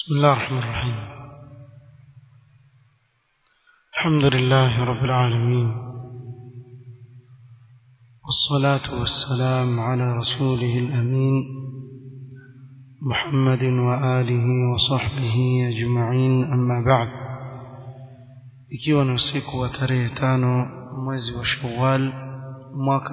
بسم الله الرحمن الرحيم الحمد لله رب العالمين والصلاة والسلام على رسوله الأمين محمد وآله وصحبه أجمعين أما بعد ikiwa ni usiku wa tarehe tano mwezi wa Shawwal mwaka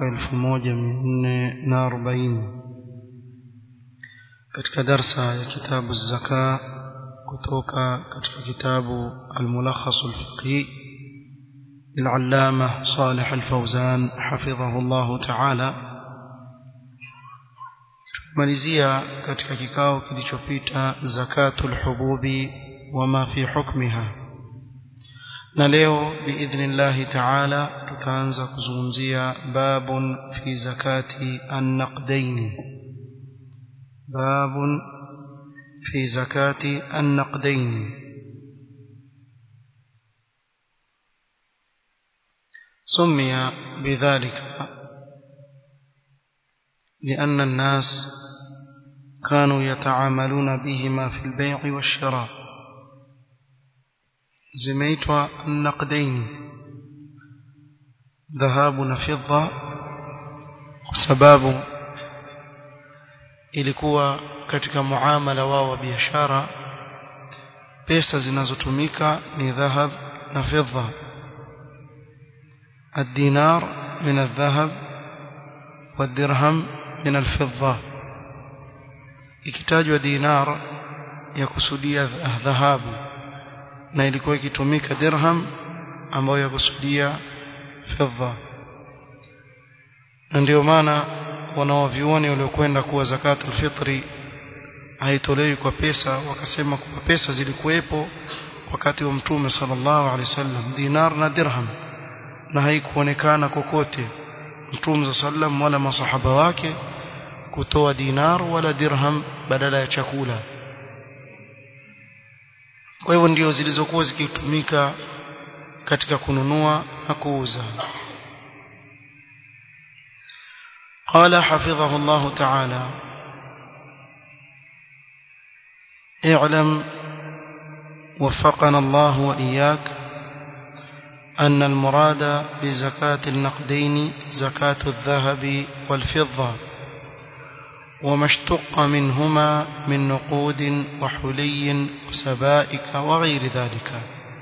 1440 katika darsa ya kitabu zaka kutoka katika kitabu al-mulakhas al-fiqhi للعلامة صالح الفوزان حفظه الله تعالى malizia katika kikao kilichopita zakatul hububi wama fi hukmiha na leo biidhnillahi taala tutaanza kuzungumzia babun fi zakati annaqdaini babun fi zakati annaqdaini سمي بذلك لأن الناس كانوا يتعاملون بهما في البيع والشراء zimeitwa naqdaini dhahabu na fidda kwa sababu ilikuwa katika muamala wao wa biashara pesa zinazotumika ni dhahab na fidda الدينار من الذهب والدرهم من الفضة ikitajwa dinar ya kusudia dhahabu na ilikuwa ikitumika dirham ambayo yakusudia fedha na ndio maana wanawavyuoni waliokwenda kuwa zakatul fitri haitolewi kwa pesa wakasema kuwa pesa zilikuwepo wakati wa mtume sallallahu alaihi wasallam dinar na dirham na haikuonekana kokote mtume sallam wala masahaba wake kutoa dinar wala dirham badala ya chakula kwa hivyo ndio zilizokuwa zikitumika katika kununua na kuuza قال حفظه الله تعالى اعلم وفقنا الله وإياك أن المراد بزكاة النقدين زكاة الذهب والفضة وما اشتق منهما من نقود وحلي وسبائك وغير ذلك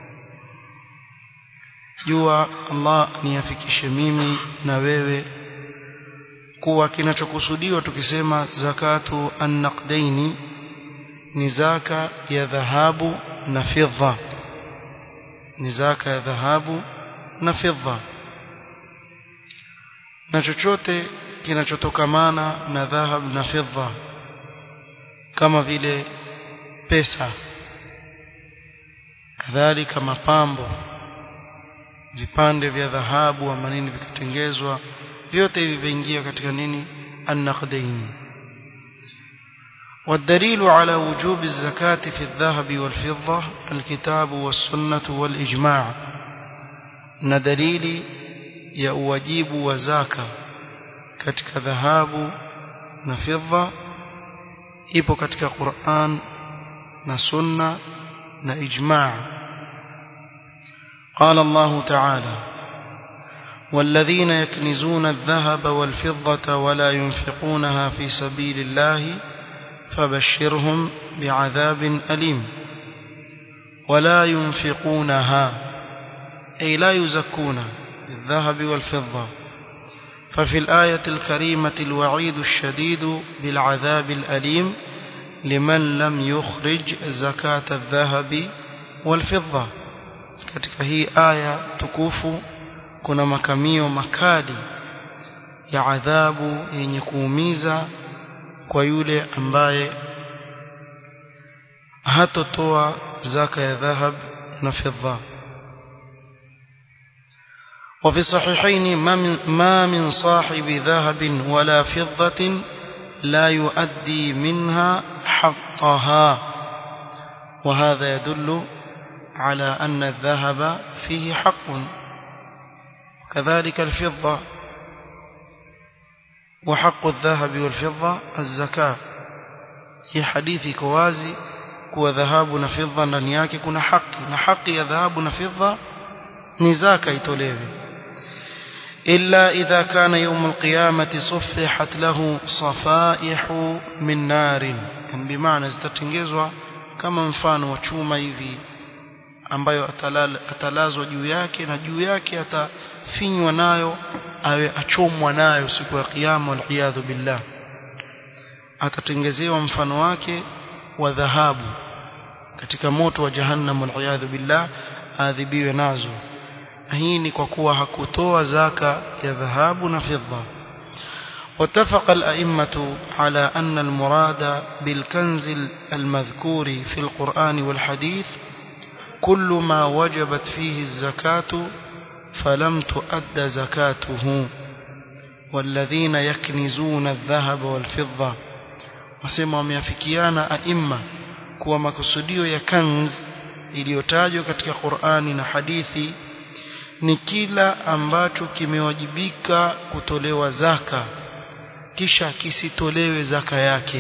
jua Allah niafikishe mimi na wewe kuwa kinachokusudiwa tukisema zakatu annaqdaini ni zaka ya dhahabu na fidda ni zaka ya dhahabu na fidda na chochote kinachotokamana na dhahab na fedha kama vile pesa kadhalika mapambo vipande vya dhahabu ama nini vikatengezwa vyote hivi viingia katika nini annaqdaini والدليل على وجوب الزكاة في الذهب والفضة الكتاب والسنة والإجماع ندليل يا واجب وزكاه katika dhahabu na fedha ipo katika Qur'an na sunna na ijma' قال الله تعالى والذين يكنزون الذهب والفضة ولا ينفقونها في سبيل الله فبشرهم بعذاب أليم ولا ينفقونها أي لا يزكون الذهب والفضة ففي الآية الكريمة الوعيد الشديد بالعذاب الأليم لمن لم يخرج زكاة الذهب والفضة katika hii aya tukufu kuna makamio makali ya adhabu yenye kuumiza kwa yule ambaye hatotoa zaka ya dhahab na fedha وفي الصحيحين ما من صاحب ذهب ولا فضة لا يؤدي منها حقها وهذا يدل على أن الذهب فيه حق كذلك الفضة وحق الذهب والفضة الزكاة hii hadithi iko wazi kuwa dhahabu na fedha ndani yake kuna haki na haki ya dhahabu na fedha ni zaka itolewe illa idha kana yawm alqiyamati suffihat lahu safaihu min narin bimaana zitatengezwa kama mfano wa chuma hivi ambayo atalala, atalazwa juu yake na juu yake atafinywa nayo awe achomwa nayo siku ya kiyama waliyadhu billah atatengezewa mfano wake wa dhahabu katika moto wa jahannam waliyadhu billah adhibiwe nazo hii ni kwa kuwa hakutoa zaka ya dhahabu na fedha واتفق الأئمة على أن المراد بالكنز المذكور في القرآن والحديث كل ما وجبت فيه الزكاة فلم تؤد زكاته والذين يكنزون الذهب والفضة wasema wameafikiana aima kuwa makusudio ya kanz iliyotajwa katika Qur'ani na hadithi ni kila ambacho kimewajibika kutolewa zaka kisha kisitolewe zaka yake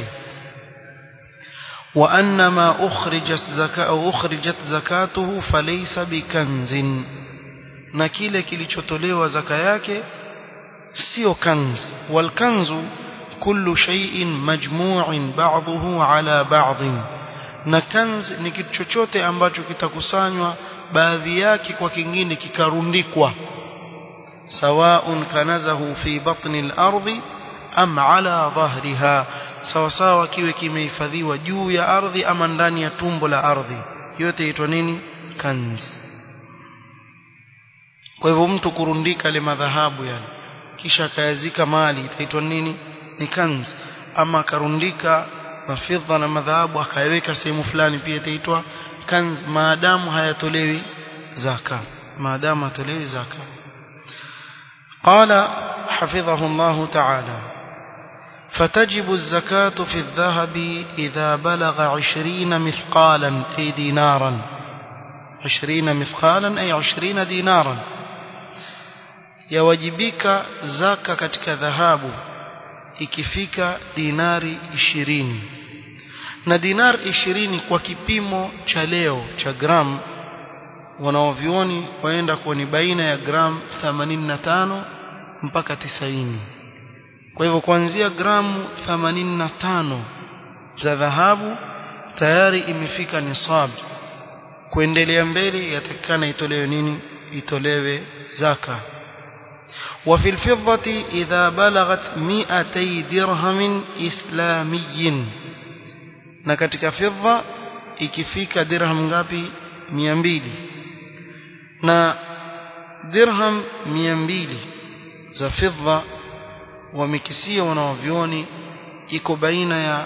wa anna ma ukhrijat zaka au ukhrijat zakatuhu falaysa bikanzin na kile kilichotolewa zaka yake sio kanz wal kanzu kullu shay'in majmu'in ba'dhuhu ala ba'dhin na kanz ni kitu chochote ambacho kitakusanywa baadhi yake kwa kingine kikarundikwa sawa'un kanazahu fi batni al-ardi am ala dhahriha sawa sawa kiwe kimehifadhiwa juu ya ardhi ama ndani ya tumbo la ardhi yote inaitwa nini kanz kwa hivyo mtu kurundika ile madhahabu yani kisha akayazika mali itaitwa nini ni kanz ama akarundika mafidha na madhahabu akayaweka sehemu fulani pia itaitwa kanz maadamu hayatolewi zaka maadamu hatolewi zaka قال حفظه الله تعالى فتجب الزكاة في الذهب إذا بلغ عشرين مثقالا أي دينارا عشرين مثقالا أي عشرين دينارا يوجبك زكاة كتك ذهاب ikifika dinari ishirini na dinar ishirini kwa kipimo cha leo cha gram wanaovioni waenda kuwa ni baina ya gram 85 mpaka 90 kwa hivyo kuanzia gramu 85 za dhahabu tayari imefika nisab kuendelea mbele yatakikana itolewe nini itolewe zaka وفي الفضة إذا بلغت مئتي درهم إسلامي na katika fedha ikifika dirham ngapi 200 na dirham 200 za fedha wamekisia wanaovioni iko baina ya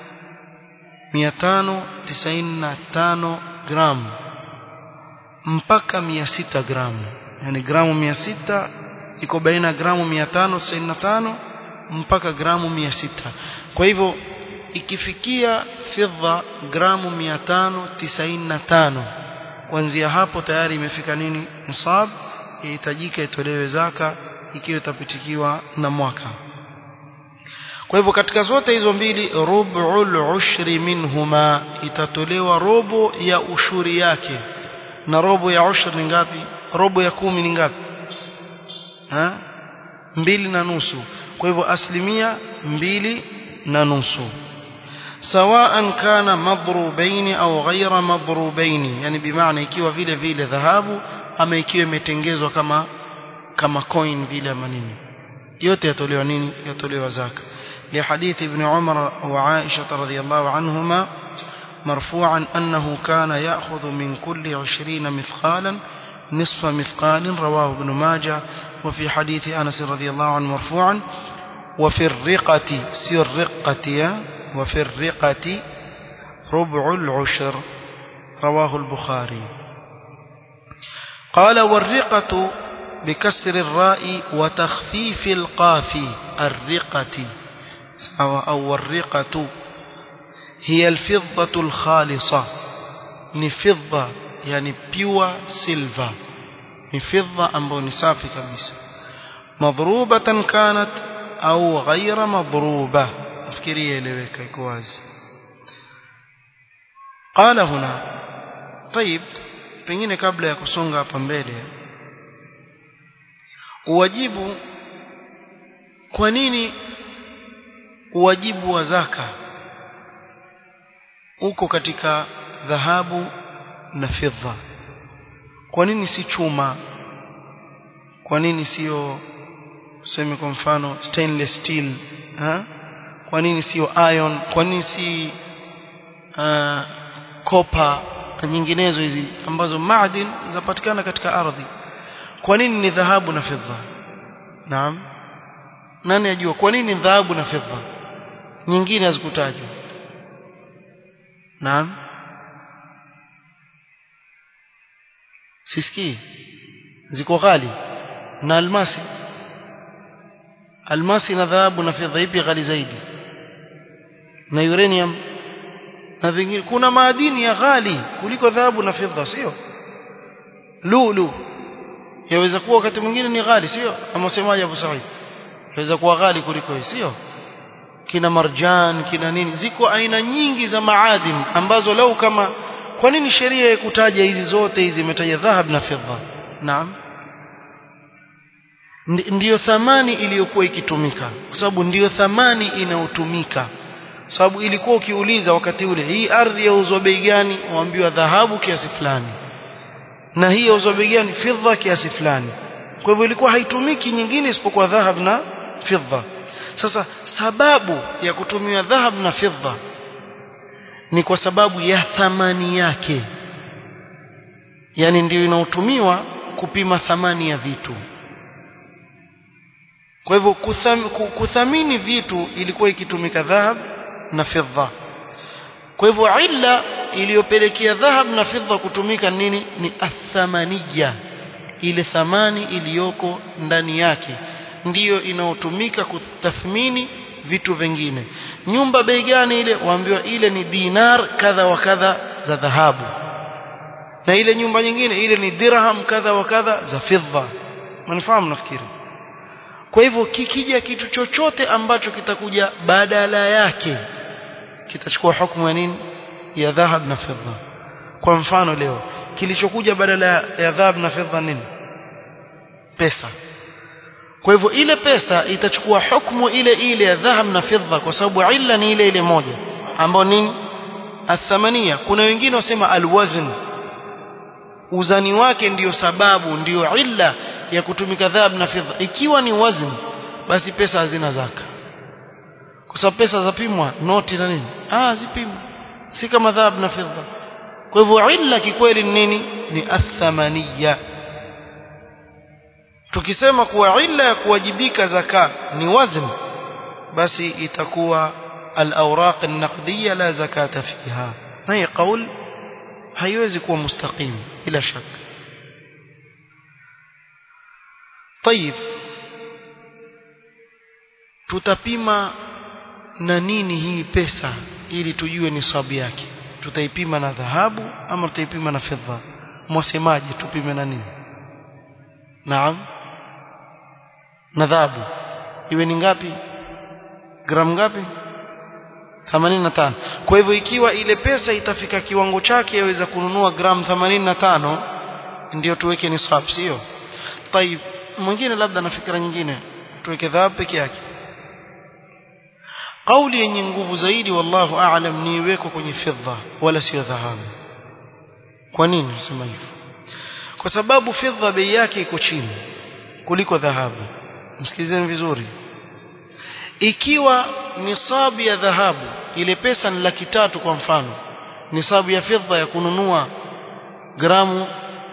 595 gramu mpaka 600 gramu yani gramu 600 iko baina ya gramu 595 mpaka gramu 600 kwa hivyo ikifikia fedha gramu 595 kuanzia hapo tayari imefika nini nisab yahitajika itolewe zaka ikiwa itapitikiwa na mwaka kwa hivyo katika zote hizo mbili rub'ul ushri minhuma itatolewa robo ya ushuri yake na robo ya ushri ni ngapi robo ya kumi ni ngapi ha? mbili na nusu kwa hivyo asilimia mbili na nusu سواء كان مضروبين أو غير مضروبين يعني بمعنى ikiwa vile vile dhahabu ama ikiwa imetengezwa kama kama coin vile manini yote yatolewa nini yatolewa zaka لحديث ابن عمر وعائشة رضي الله عنهما مرفوعا أنه كان يأخذ من كل عشرين مثقالا نصف مثقال رواه ابن ماجه وفي حديث أنس رضي الله عنه مرفوعا وفي الرقة سر الرقة وفي الرقة ربع العشر رواه البخاري قال والرقة بكسر الراء وتخفيف القاف الرقة أو الرقة هي الفضة الخالصة نفضة يعني بيوة سيلفا نفضة أمبو نسافي كبيسة مضروبة كانت أو غير مضروبة nafikiria eleweka iko wazi qala huna طيب pengine kabla ya kusonga hapa mbele uwajibu kwa nini uwajibu wa zaka uko katika dhahabu na fedha kwa nini si chuma kwa nini sio tuseme kwa mfano stainless steel ha? kwa nini sio iron kwa nini si uh, copper na nyinginezo hizi ambazo maadin zapatikana katika ardhi kwa nini ni dhahabu na fedha naam nani ajua kwa nini dhahabu na fedha nyingine hazikutajwa naam sisikii ziko ghali na almasi almasi na dhahabu na fedha ipi ghali zaidi na uranium na vingine kuna maadini ya ghali kuliko dhahabu na fedha sio lulu yaweza kuwa wakati mwingine ni ghali sio ama semaje Abu Said yaweza kuwa ghali kuliko hii sio kina marjan kina nini ziko aina nyingi za maadini ambazo lau kama kwa nini sheria ikutaja hizi zote hizi imetaja dhahab na fedha naam ndiyo thamani iliyokuwa ikitumika kwa sababu ndiyo thamani inayotumika sababu ilikuwa ukiuliza wakati ule hii ardhi yauzwa bei gani waambiwa dhahabu kiasi fulani na hii yauzwa bei gani fedha kiasi fulani kwa hivyo ilikuwa haitumiki nyingine isipokuwa dhahab na fedha sasa sababu ya kutumia dhahab na fedha ni kwa sababu ya thamani yake yani ndio inaotumiwa kupima thamani ya vitu kwa hivyo kutham, kuthamini vitu ilikuwa ikitumika dhahab na fedha kwa hivyo illa iliyopelekea dhahab na fedha kutumika nini ni athamaniya ile thamani iliyoko ndani yake ndiyo inayotumika kutathmini vitu vingine nyumba bei gani ile waambiwa ile ni dinar kadha wa kadha za dhahabu na ile nyumba nyingine ile ni dirham kadha wa kadha za fedha mnafahamu nafikiri kwa hivyo kikija kitu chochote ambacho kitakuja badala yake kitachukua hukumu ya nini ya dhahab na fedha kwa mfano leo kilichokuja badala ya dhahab na fedha nini pesa kwa hivyo ile pesa itachukua hukumu ile ile ya dhahab na fedha kwa sababu illa ni ile ile moja ambayo nini athamania kuna wengine wasema alwazn uzani wake ndiyo sababu ndiyo illa ya kutumika dhahab na fedha ikiwa ni wazn basi pesa hazina zaka kwa sababu pesa zapimwa noti na nini ah zipimwa si kama dhahab na fedha kwa hivyo illa kikweli ni nini ni athamaniya tukisema kuwa illa ya kuwajibika zaka ni wazn basi itakuwa al-awraq an-naqdiyya la zakata fiha na hii kauli haiwezi kuwa mustaqim bila shaka طيب tutapima na nini hii pesa ili tujue nisabu yake tutaipima na dhahabu ama tutaipima na fedha mwasemaje tupime na nini naam na dhahabu iwe ni ngapi gramu ngapi 85 kwa hivyo ikiwa ile pesa itafika kiwango chake yaweza kununua gramu 85 ndio tuweke nisab sio طيب mwingine labda na fikra nyingine tuweke dhahabu peke yake kauli yenye nguvu zaidi wallahu aalam ni iweko kwenye fedha wala sio dhahabu kwa nini nasema hivyo kwa sababu fedha bei yake iko chini kuliko dhahabu msikilizeni vizuri ikiwa nisabu ya dhahabu ile pesa ni laki tatu kwa mfano nisabu ya fedha ya kununua gramu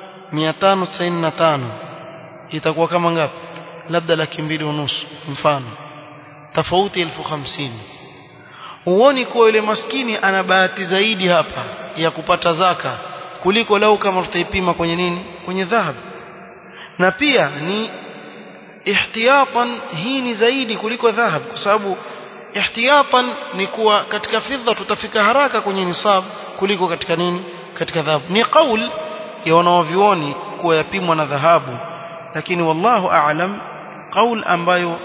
595 itakuwa kama ngapi labda laki mbili unusu mfano tofauti elfu hamsini huoni kuwa yule maskini ana bahati zaidi hapa ya kupata zaka kuliko lau kama tutaipima kwenye nini kwenye dhahabu na pia ni ihtiyatan hii ni zaidi kuliko dhahab kwa sababu ihtiyatan ni kuwa katika fedha tutafika haraka kwenye nisab kuliko katika nini katika dhahabu ni kaul ya wanaovioni kuwa yapimwa na dhahabu lakini wallahu aalam kaul ambayo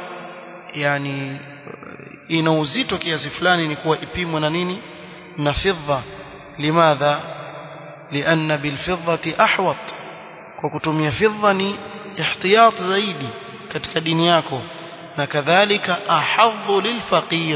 yani ina uzito kiasi fulani ni kuwa ipimwe na nini na fedha limadha lianna bilfiddati ahwat kwa kutumia fidda ni ihtiyat zaidi katika dini yako na kadhalika ahadhu lilfaqir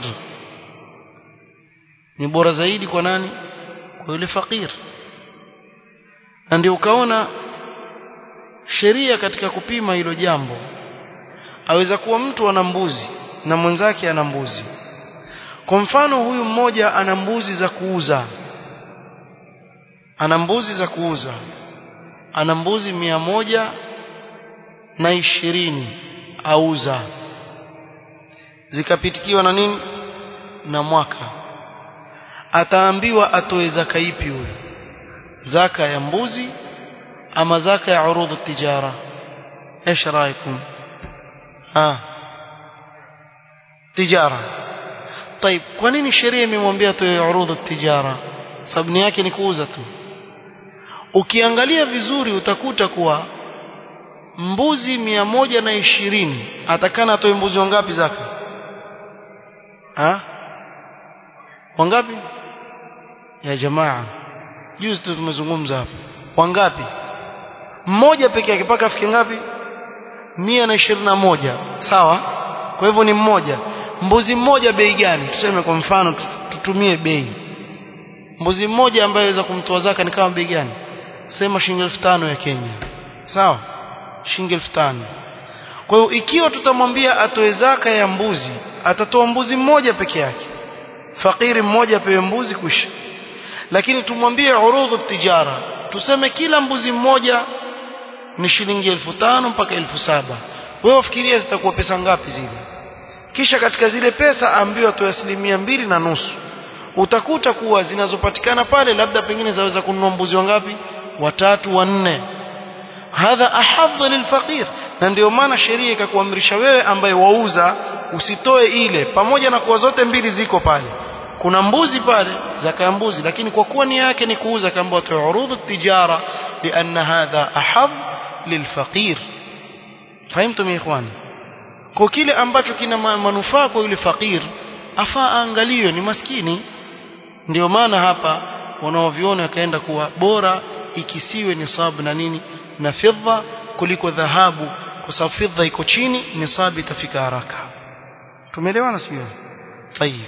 ni bora zaidi kwa nani kwa yule fakir na ndio ukaona sheria katika kupima hilo jambo aweza kuwa mtu ana mbuzi na mwenzake ana mbuzi kwa mfano huyu mmoja ana mbuzi za kuuza ana mbuzi za kuuza ana mbuzi mia moja na ishirini auza zikapitikiwa na nini na mwaka ataambiwa atoe zaka ipi huyo zaka ya mbuzi ama zaka ya urudhu tijara ايش رايكم ها tijara طيب kwa nini sheria imemwambia atoe urudhu tijara sababu yake ni kuuza tu ukiangalia vizuri utakuta kuwa mbuzi mia moja na ishirini atakana atoe mbuzi wangapi zaka ha wangapi ya jamaa juzi tu tumezungumza hapa wangapi mmoja peke yake mpaka afike ngapi mia na ishirini na moja sawa kwa hivyo ni mmoja mbuzi mmoja bei gani tuseme kwa mfano tutumie bei mbuzi mmoja ambaye aweza kumtoa zaka ni kama bei gani sema shilingi elfu tano ya Kenya sawa shilingi elfu tano kwa hiyo ikiwa tutamwambia atoe zaka ya mbuzi atatoa mbuzi mmoja peke yake fakiri mmoja apewe mbuzi kwisha lakini tumwambie urudhu tijara tuseme kila mbuzi mmoja ni shilingi elfu tano mpaka elfu saba wewe ufikiria zitakuwa pesa ngapi zile kisha katika zile pesa ambiwa atoe asilimia mbili na nusu utakuta kuwa zinazopatikana pale labda pengine zaweza kununua mbuzi wangapi watatu wanne hadha ahadha lilfaqir na ndio maana sheria ikakuamrisha wewe ambaye wauza usitoe ile pamoja na kuwa zote mbili ziko pale kuna mbuzi pale zaka ya mbuzi lakini kwa kuwa nia yake ni kuuza kama watu urudhu tijara lianna hadha ahad lilfaqir fahimtum ikhwani kwa kile ambacho kina manufaa kwa yule fakir afaa aangaliwe ni maskini ndio maana hapa wanaoviona wakaenda kuwa bora ikisiwe nisabu na nini na fedha kuliko dhahabu kwa sababu fedha iko chini nisabu itafika haraka tumeelewana sio طيب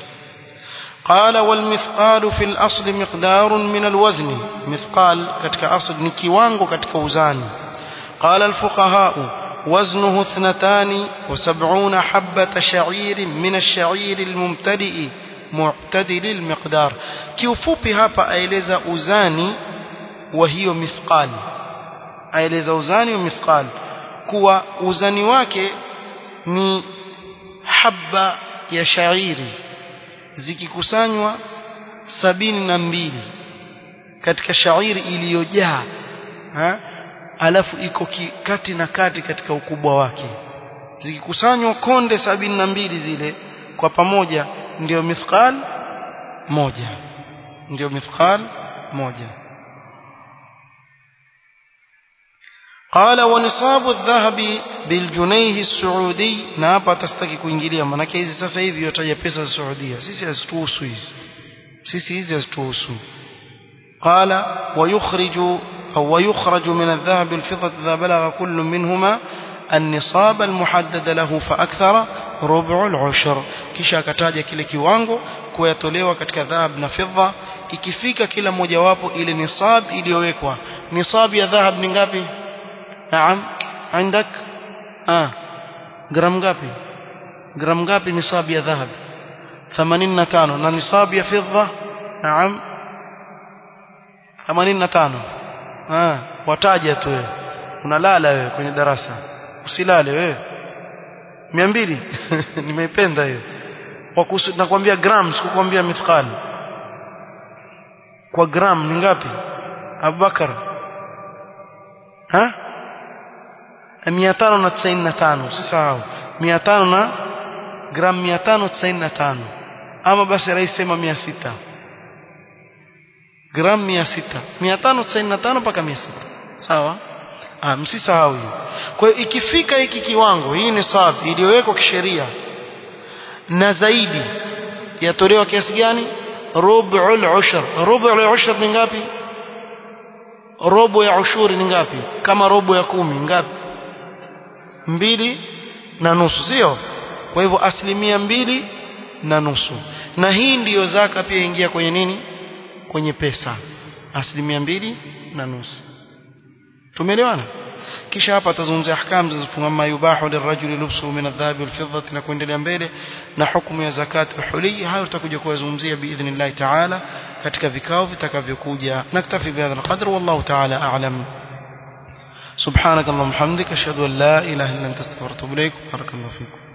قال والمثقال في الأصل مقدار من الوزن مثقال كتك أصل نكيوانغو كتك وزان قال الفقهاء وزنه اثنتان وسبعون حبة شعير من الشعير الممتلئ معتدل المقدار kiufupi hapa aeleza uzani wa hiyo mithqal aeleza uzani wa mithqal kuwa uzani wake ni habba ya shairi zikikusanywa sabini na mbili katika shairi iliyojaa alafu iko kati na kati katika ukubwa wake zikikusanywa konde sabini na mbili zile kwa pamoja ndio mithqal moja ndio mithqal moja قال ونصاب الذهب بالجنيه السعودي na hapa atastaki kuingilia maana hizi sasa hivi yotaja pesa za Saudia sisi hazituhusu hizi sisi hizi hazituhusu قال ويخرج أو ويخرج من الذهب الفضة إذا بلغ كل منهما النصاب المحدد له فأكثر ربع العشر kisha akataja kile kiwango kuyatolewa katika dhahab na fedha ikifika kila mojawapo ile nisab iliyowekwa nisab ya dhahab ni ngapi naam عندك ah gram ngapi gram ngapi nisab ya dhahab 85 na nisab ya fedha naam 85 ah wataja tu wewe unalala wewe kwenye darasa usilale wewe 200 nimeipenda hiyo kwa nakwambia gram sikukwambia mithqal kwa gram ni ngapi Abubakar ha 595 usisahau 500 na gram 595 ama basi rais sema 600 gram 600 595 mpaka 600 sawa ah msisahau hiyo kwa hiyo ikifika hiki kiwango hii ni safi iliyowekwa kisheria na zaidi yatolewa kiasi gani rub'ul ushr rub'ul ushr ni ngapi robo ya ushuri ni ngapi kama robo ya kumi ngapi mbili na nusu sio kwa hivyo asilimia mbili na nusu na hii ndiyo zaka pia ingia kwenye nini kwenye pesa asilimia mbili na nusu tumeelewana kisha hapa atazungumzia ahkam zilizofungamana ma yubahu lirajuli lubsu min adh-dhahabi wal-fiddati na kuendelea mbele na hukumu ya zakat al-huli hayo tutakuja kuyazungumzia biidhnillah ta'ala katika vikao vitakavyokuja naktafi bihadha al-qadr wallahu ta'ala a'lam سبحانك اللهم وبحمدك اشهد ان لا اله الا انت استغفرك واتوب اليك بارك الله فيكم